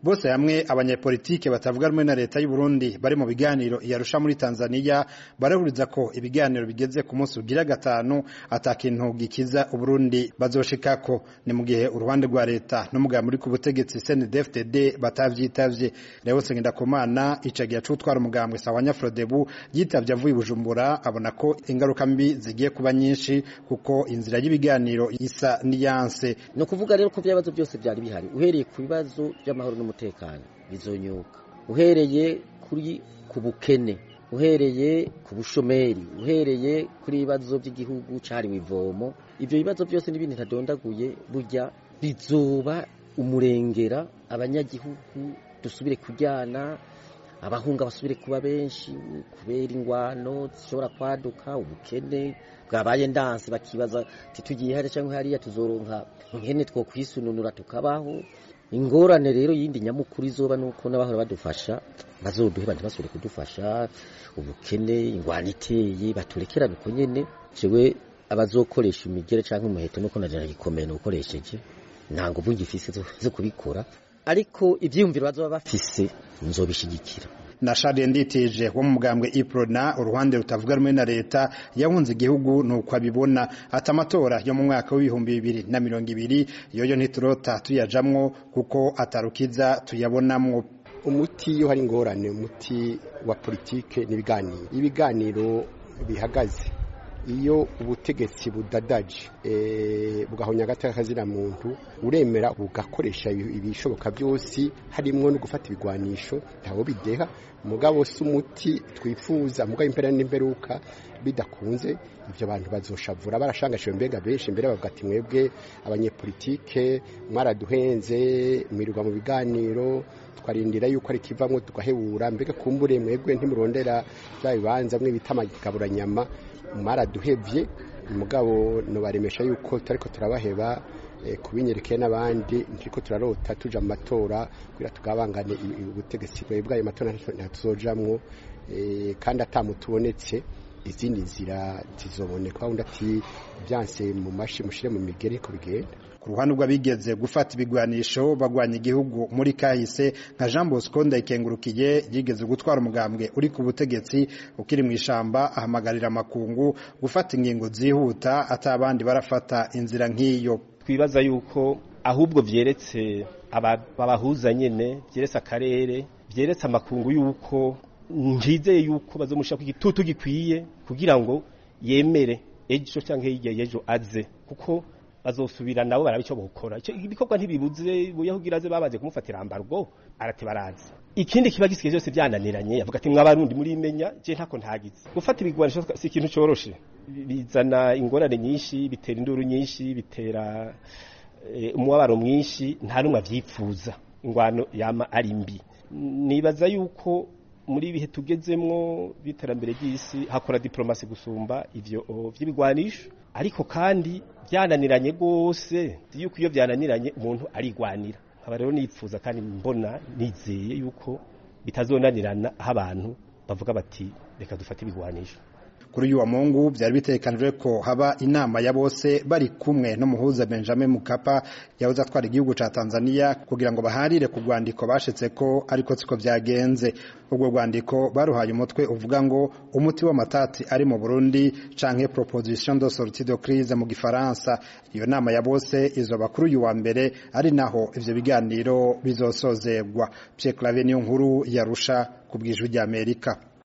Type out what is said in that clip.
bose hamwe abanyepolitike batavuga rumwe na leta y'u Burundi bari mu biganiro iyarusha muri Tanzania barahuriza ko ibiganiro bigeze ku munsi ugira gatanu atakintu gikiza Uburundi bazoshikako ni mu gihe uruhande rwa leta n'umugabo muri ku butegetsi CNDD-FDD batavyitavye Leo Sengendakumana icagiye cutwara umugambwe Sawanya Frodebu yitavye avuye Bujumbura abona ko ingaruka mbi zigiye kuba nyinshi kuko inzira y'ibiganiro isa niyanse no kuvuga rero ko byabazo byose byari bihari uhereye ku bibazo by'amahoro n'umutekano bizonyuka uhereye kuri ku bukene uhereye ku bushomeri uhereye kuri ibibazo by'igihugu cahariwe ivomo ivyo bibazo byose n'ibindi ntadondaguye burya bizoba umurengera abanyagihugu dusubire kujyana abahunga basubire kuba benshi kubera ingwano zishobora kwaduka ubukene bwabaye ndanse bakibaza titugiye hariya cyangwa hariya tuzoronka nkene two kwisununura tukabaho ingorane rero yindi nyamukuru izoba nuko n'abahora badufasha bazoduhe bandi basubire kudufasha ubukene ingwano iteye baturekerane uko nyene jewe abazokoresha imigere cyangwa umuheto nuko najana gikomeye ukoresheje nta nguvu ngifise zo kubikora ariko ivyiyumviro bazoba bafise nzobishigikira na Charles Nditije wo mu mugambwe Iprona uruhande rutavuga rumwe na leta yahunze igihugu nuko abibona ata amatora yo mu mwaka w'ibihumbi bibiri na mirongo ibiri yoyo ntiturota tuyajamwo kuko atarukiza tuyabonamwo umuti iyo hari ingorane umuti wa politike n'ibiganiro ibiganiro bihagaze iyo ubutegetsi budadaje bugahonya agateka kazina muntu uremera ugakoresha ibishoboka byose harimo no gufata ibigwanisho ntawo bideha mugabo si umuti twifuza mugabo impera n'imperuka bidakunze ibyo bantu bazoshavura barashangashiwe mbega benshi mbere bavuga ati mwebwe abanyepolitike mwaraduhenze mwirirwa mu biganiro twarindira yuko ari kivamwo tugahebura mbega kumbure mwebwe ntimurondera bya bibanza mwe bita amagaburanyama mwaraduhevye mugabo nobaremesha yuko tutariko turabaheba kubinyerekeye n'abandi ntiriko turarota tuja mu matora kugira tugabangane ubutegetsi bwayo matora ntatuzojamwo kandi atamutubonetse izindi nzira zizoboneka undi ati byanse mu mashi mushire mu migere ko bigenda ku ruhande rw'abigeze gufata ibigwanisho bagwanya igihugu muri kahise nka Jean Bosco Ndayikengurukiye yigeze gutwara umugambwe uri ku butegetsi ukiri mu ishamba ahamagarira amakungu gufata ingingo zihuta atabandi barafata inzira nk'iyo twibaza yuko ahubwo vyeretse abahuza nyene vyeretse akarere vyeretse amakungu yuko njizeye yuko bazomushaka igitutu gikwiye kugira ngo yemere ejo canke hirya y'ejo aze kuko bazosubira nabo barabico bokora ico ibikorwa ntibibuze buyahugira aze babaze kumufatira ambargo arate barazi ikindi kiba gisigaye byose byananiranye yavuga ati mwabarundi muri imenya je ntako ntagize gufata ibigwanisho si ikintu coroshe bizana ingorane nyinshi bitera induru nyinshi bitera umubabaro mwinshi nta numwe avyipfuza ingwano yama ari mbi nibaza yuko muri ibihe tugezemwo biterambere ry'isi hakora diplomasi gusumba ivyo vy'ibigwanisho ariko kandi byananiranye gose yuko iyo byananiranye umuntu arigwanira nkaba rero nipfuza kandi mbona nizeye yuko bitazonanirana aho abantu bavuga bati reka dufate ibigwanisho kuri uyu wa mungu byari bitekanijwe ko haba inama ya bose bari kumwe n'umuhuza Benjamin Mukapa yahoze atwara igihugu ca Tanzania kugira ngo baharire ku rwandiko bashitse ko ariko siko byagenze ubwo rwandiko baruhaye umutwe uvuga ngo umuti w'amatati ari mu Burundi canke proposition de sortie de crise mu gifaransa iyo nama ya bose izoba kuri uyu wa mbere ari naho ivyo biganiro bizosozegwa Pierre Claver niyo nkuru yarusha ku bwijwi ry'Amerika